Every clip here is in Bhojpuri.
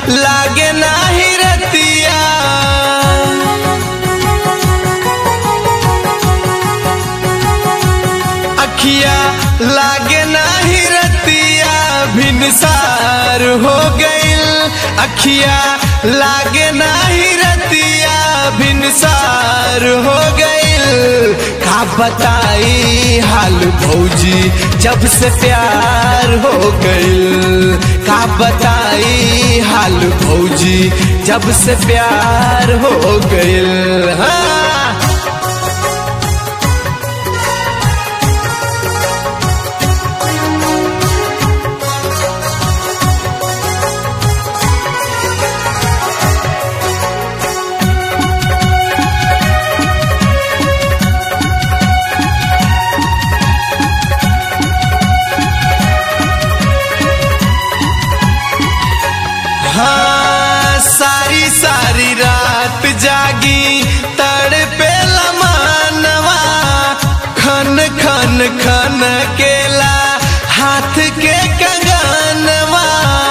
लागे नाही रतिया अखिया लागे नाही रतिया भिनसार हो गइल अखिया लागे नाही रतिया भिनसार हो गइल का बताई हाल भौजी जब से प्यार हो गइल का बताई हाल भौजी जब से प्यार हो गइल हाँ हाँ सारी सारी रात जागी तड़पे लमानवा खन खन खन केला हाथ के कंगनवा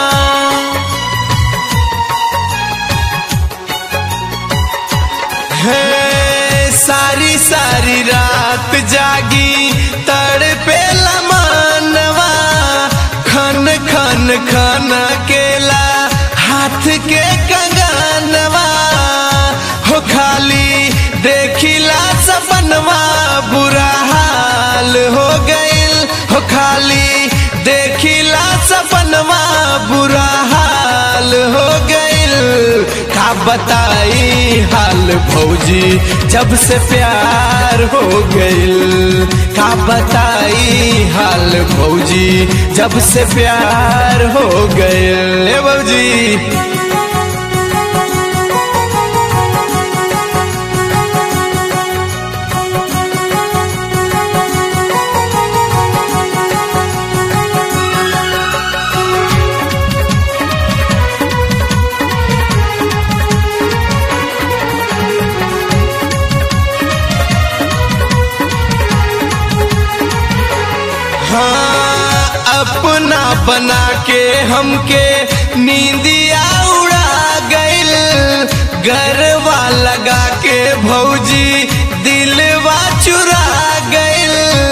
है सारी सारी रात जागी तड़पे लमानवा खन खन खन केला हाथ के कंगनवा हो खाली देखिला सपनवा बुरा हाल हो गइल हो खाली देखिला सपनवा बुरा हाल हो गइल का बताई हाल भौजी जब से प्यार हो गइल का बताई हाल भौजी जब से प्यार हो गइल ए भौजी हाँ अपना बना के हमके नींदिया उड़ा गइल गरवा लगा के भौजी दिलवा चुरा गइल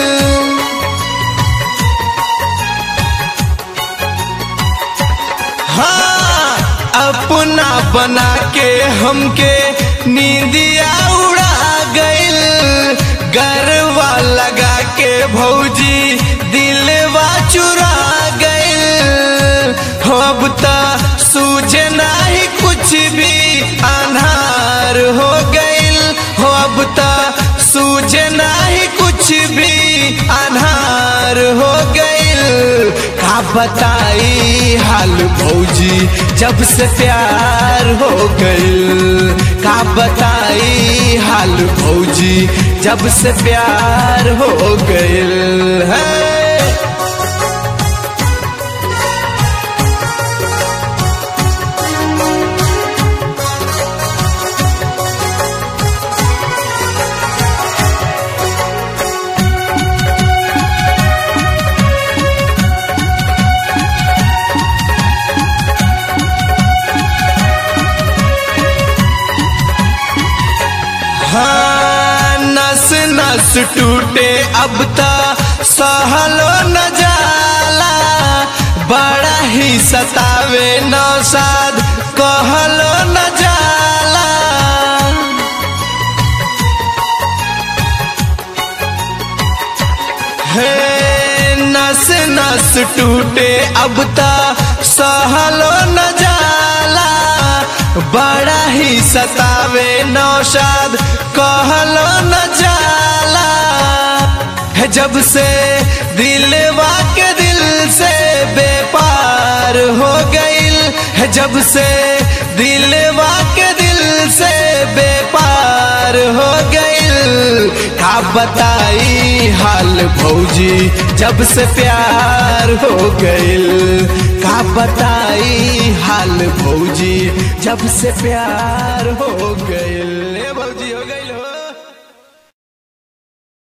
हाँ अपना बना के हमके नींदिया उड़ा गइल गरवा लगा के भौजी दिलवा चुरा गइल हो अब त सूझे नाही कुछ भी अनहार हो गइल हो अब त सूझे नाही कुछ भी अनहार हो गइल का बताई हाल भौजी जब से प्यार हो गइल का बताई हाल भौजी जब से प्यार हो गइल है हाँ नस नस टूटे अब ता सहलो न जाला बड़ा ही सतावे नौसाद कहलो न जाला है नस नस टूटे अब ता सहलो न जाला बड़ा ही सतावे नौशाद कहलो न जाला है जब से दिलवा के दिल से बेपार हो गइल है जब से दिलवा के दिल से बेपार हो गइल का बताई हाल भौजी जब से प्यार हो गइल का बताई हाल भौजी जब से प्यार हो गइल ए भौजी हो गइल